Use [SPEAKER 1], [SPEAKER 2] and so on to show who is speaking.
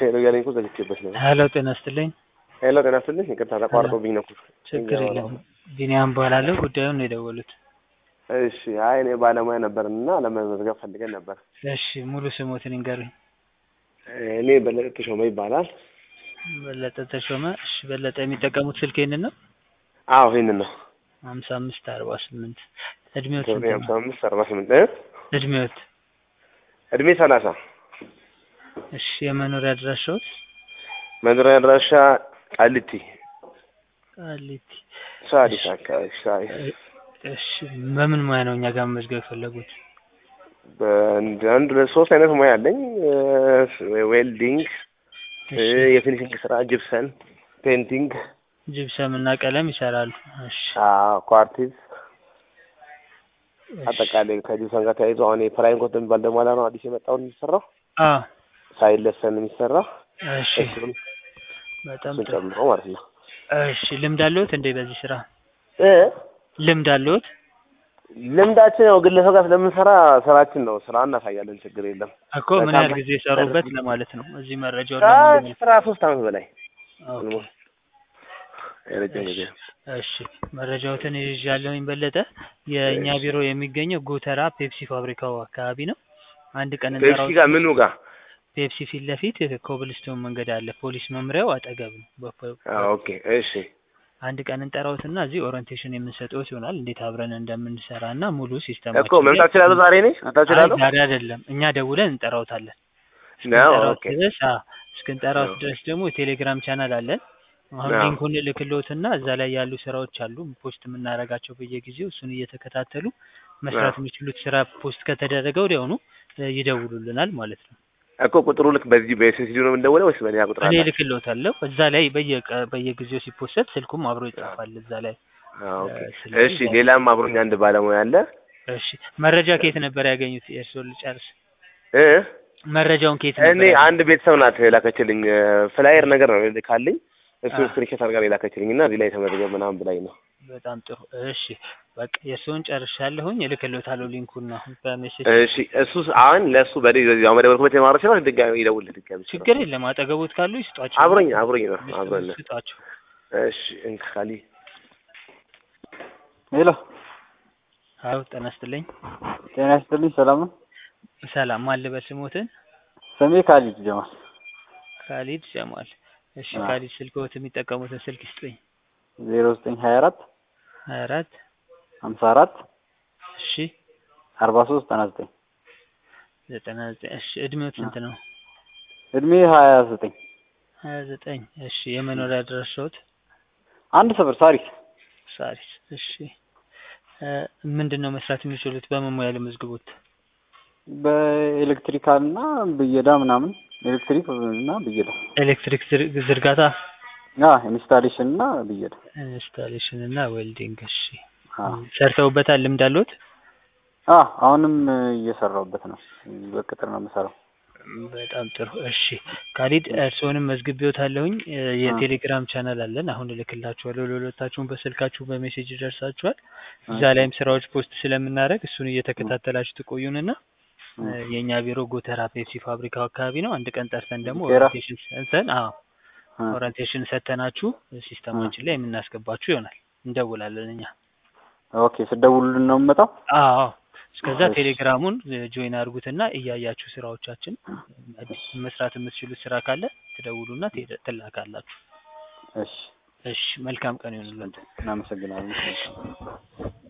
[SPEAKER 1] ሄሎ እያለኝ እኮ ዘግቼበት ነው።
[SPEAKER 2] ሄሎ ጤና ይስጥልኝ።
[SPEAKER 1] ሄሎ ጤና ይስጥልኝ። ይቅርታ ተቋርጦብኝ ነው እኮ።
[SPEAKER 2] ችግር የለም። ቢኒያም እባላለሁ። ጉዳዩን ነው የደወሉት።
[SPEAKER 1] እሺ። አይ እኔ ባለሙያ ነበርን እና ለመመዝገብ ፈልገን ነበር።
[SPEAKER 2] እሺ ሙሉ ስሞትን ይንገሩኝ።
[SPEAKER 1] እኔ በለጠ ተሾመ ይባላል።
[SPEAKER 2] በለጠ ተሾመ። እሺ በለጠ የሚጠቀሙት ስልክ ይህንን ነው?
[SPEAKER 1] አዎ ይህንን ነው።
[SPEAKER 2] ሀምሳ አምስት አርባ ስምንት እድሜዎት
[SPEAKER 1] ሀምሳ
[SPEAKER 2] ስንት ነው?
[SPEAKER 1] አምስት አርባ ስምንት
[SPEAKER 2] እድሜዎት?
[SPEAKER 1] እድሜ ሰላሳ
[SPEAKER 2] እሺ የመኖሪያ አድራሻዎት?
[SPEAKER 1] መኖሪያ አድራሻ ቃሊቲ
[SPEAKER 2] ቃሊቲ።
[SPEAKER 1] ሳዲስ አካባቢ ሳዲስ
[SPEAKER 2] እሺ በምን ሙያ ነው እኛ ጋር መመዝገብ የፈለጉት?
[SPEAKER 1] በአንድ አንድ ሁለት ሶስት አይነት ሙያ አለኝ። ዌልዲንግ፣
[SPEAKER 2] እሺ
[SPEAKER 1] የፊኒሽንግ ስራ፣ ጅፕሰን፣ ፔንቲንግ፣
[SPEAKER 2] ጅብሰም እና ቀለም ይሰራሉ። እሺ
[SPEAKER 1] ኳርቲዝ
[SPEAKER 2] እሺ።
[SPEAKER 1] አጠቃላይ ከጅፕሰን ጋር ተያይዞ አሁን የፕራይም ኮት የሚባል ደግሞ አላ ነው አዲስ የመጣውን የሚሰራው
[SPEAKER 2] አዎ
[SPEAKER 1] ሳይለሰን የሚሰራ
[SPEAKER 2] እሺ
[SPEAKER 1] እሱን
[SPEAKER 2] በጣም
[SPEAKER 1] እሱን
[SPEAKER 2] ጥሩ።
[SPEAKER 1] ጨምሮ ማለት ነው።
[SPEAKER 2] እሺ ልምድ አለዎት እንዴ በዚህ ስራ?
[SPEAKER 1] እ
[SPEAKER 2] ልምድ አለዎት?
[SPEAKER 1] ልምዳችን ያው ግለሰብ ጋር ስለምንሰራ ስራችን ነው። ስራ እናሳያለን፣ ችግር የለም።
[SPEAKER 2] እኮ ምን ያህል ጊዜ የሰሩበት ለማለት ነው። እዚህ መረጃውን ለማግኘት።
[SPEAKER 1] ከአስራ ሶስት አመት በላይ
[SPEAKER 2] ኦኬ።
[SPEAKER 1] የረጅም ጊዜ
[SPEAKER 2] እሺ መረጃዎትን ይዣለሁኝ በለጠ። የእኛ ቢሮ የሚገኘው ጎተራ ፔፕሲ ፋብሪካው አካባቢ ነው። አንድ ቀን
[SPEAKER 1] ፔፕሲ
[SPEAKER 2] እንጠራው
[SPEAKER 1] ጋር ምኑ ጋር?
[SPEAKER 2] ፔፕሲ ፊት ለፊት ኮብልስቶን መንገድ አለ። ፖሊስ መምሪያው አጠገብ ነው። በፖ-
[SPEAKER 1] አዎ፣ ኦኬ እሺ
[SPEAKER 2] አንድ ቀን እንጠራውትና እዚህ ኦሪንቴሽን የምንሰጠውት ይሆናል እንዴት አብረን እንደምንሰራ እና ሙሉ ሲስተም
[SPEAKER 1] እኮ መምጣት እችላለሁ ዛሬ እኔ መምጣት እችላለሁ?
[SPEAKER 2] ዛሬ አይደለም እኛ ደውለን እንጠራውታለን።
[SPEAKER 1] ነው
[SPEAKER 2] እስክንጠራውት
[SPEAKER 1] ኦኬ
[SPEAKER 2] ድረስ አዎ፣ እስክንጠራውት
[SPEAKER 1] አዎ።
[SPEAKER 2] ድረስ ደግሞ የቴሌግራም ቻናል አለን። አሁን
[SPEAKER 1] አዎ።
[SPEAKER 2] ሊንኩን ልክልዎትና እዛ ላይ ያሉ ስራዎች አሉ ፖስት የምናደርጋቸው በየጊዜው እሱን እየተከታተሉ መስራት
[SPEAKER 1] አዎ።
[SPEAKER 2] የሚችሉት ስራ ፖስት ከተደረገ ወዲያውኑ እ ይደውሉልናል ማለት ነው።
[SPEAKER 1] እኮ ቁጥሩ ልክ በዚህ በኤስኤስዲ ነው የምንደውለው ወይስ በሌላ ቁጥር
[SPEAKER 2] እኔ
[SPEAKER 1] አለ?
[SPEAKER 2] ልክልዎታለሁ። እዛ ላይ በየቀ በየጊዜው ሲፖሰት ስልኩም አብሮ ይጻፋል እዛ ላይ።
[SPEAKER 1] አዎ፣ ኦኬ
[SPEAKER 2] እ ስለዚህ
[SPEAKER 1] እሺ። ሌላም አብሮኝ አንድ ባለሙያ አለ
[SPEAKER 2] እሺ መረጃ ከየት ነበር ያገኙት? የእርስዎን ልጨርስ።
[SPEAKER 1] እ
[SPEAKER 2] መረጃውን ከየት
[SPEAKER 1] እኔ
[SPEAKER 2] ነበር ያገኙት?
[SPEAKER 1] አንድ ቤተሰብ ናት የላከችልኝ ፍላየር ነገር ነው ካለኝ እሱ
[SPEAKER 2] አዎ።
[SPEAKER 1] ስክሪንሾት አድርጋ ነው የላከችልኝ እና እዚህ ላይ ተመዝገብ ምናምን ብላኝ ነው።
[SPEAKER 2] በጣም ጥሩ። እሺ በቃ የእርስዎን ጨርሻለሁኝ። እልክልዎታለሁ ሊንኩን አሁን በሜሴጅ
[SPEAKER 1] እሺ እሱ አሁን ለእሱ በዚህ ያው መደወልኩበት የማረ ሲሆን ድጋሚ ይደውልልህ ድጋሚ ሲሆን።
[SPEAKER 2] ችግር የለም። አጠገቦት ካሉ ይስጧቸው።
[SPEAKER 1] አብሮኝ አብሮኝ ነው አብሮኝ ነው።
[SPEAKER 2] ስጧቸው።
[SPEAKER 1] እሺ እንካ ካሊ
[SPEAKER 3] ሄሎ
[SPEAKER 2] አዎ ጤና ይስጥልኝ።
[SPEAKER 3] ጤና ይስጥልኝ። ሰላም ነው?
[SPEAKER 2] ሰላም ማን ልበል ስሞትን?
[SPEAKER 3] ስሜ ካሊድ ጀማል።
[SPEAKER 2] ካሊድ ጀማል። እሺ
[SPEAKER 3] አዎ።
[SPEAKER 2] ካሊድ ስልክዎት የሚጠቀሙትን ስልክ ይስጡኝ።
[SPEAKER 3] ዜሮ ዘጠኝ ሀያ አራት
[SPEAKER 2] ሀያ አራት
[SPEAKER 3] ሀምሳ አራት
[SPEAKER 2] እሺ
[SPEAKER 3] አርባ ሶስት ዘጠና ዘጠኝ
[SPEAKER 2] ዘጠና ዘጠኝ እሺ እድሜዎት ስንት ነው?
[SPEAKER 3] እድሜ ሀያ ዘጠኝ
[SPEAKER 2] ሀያ ዘጠኝ እሺ የመኖሪያ አድራሻዎት?
[SPEAKER 3] አንድ ሰፈር ሳሪስ።
[SPEAKER 2] ሳሪስ እሺ እ ምንድን ነው መስራት የሚችሉት? በምን ሙያ ልመዝግቦት?
[SPEAKER 3] በኤሌክትሪካል እና ብየዳ ምናምን ኤሌክትሪክ እና ብየዳ
[SPEAKER 2] ኤሌክትሪክ ዝር- ዝርጋታ፣
[SPEAKER 3] አ ኢንስታሌሽን እና ብየዳ
[SPEAKER 2] ኢንስታሌሽን እና ዌልዲንግ። እሺ
[SPEAKER 3] አ
[SPEAKER 2] ሰርተውበታል? ልምድ አለዎት?
[SPEAKER 3] አ አሁንም እየሰራሁበት ነው። በቅጥር ነው የምሰራው።
[SPEAKER 2] በጣም ጥሩ እሺ ካሊድ እርስዎንም መዝግቤዎታለሁኝ እ የቴሌግራም ቻናል አለን አሁን እልክላችኋለሁ ለሁለታችሁም በስልካችሁ በሜሴጅ ይደርሳችኋል እዛ ላይም ስራዎች ፖስት ስለምናደርግ እሱን እየተከታተላችሁ ትቆዩንና እ የእኛ ቢሮ ጎተራ ፔፕሲ ፋብሪካው አካባቢ ነው አንድ ቀን ጠርተን ደግሞ
[SPEAKER 3] ጎተራ?
[SPEAKER 2] ኦሪንቴሽን ሰጥተን አዎ
[SPEAKER 3] አ
[SPEAKER 2] ኦሪንቴሽን ሰጥተናችሁ ሲስተማችን ላይ የምናስገባችሁ ይሆናል እንደውላለን እኛ
[SPEAKER 3] ኦኬ ስደውሉልን ነው የምመጣው?
[SPEAKER 2] አዎ እስከዛ
[SPEAKER 3] እሺ።
[SPEAKER 2] ቴሌግራሙን ጆይን አድርጉትና እያያችሁ ስራዎቻችን መስራት የምትችሉት ስራ ካለ ትደውሉና ትሄደ- ትላካላችሁ።
[SPEAKER 3] እሺ
[SPEAKER 2] እሺ መልካም ቀን ይሁንላችሁ።
[SPEAKER 3] እናመሰግናለን።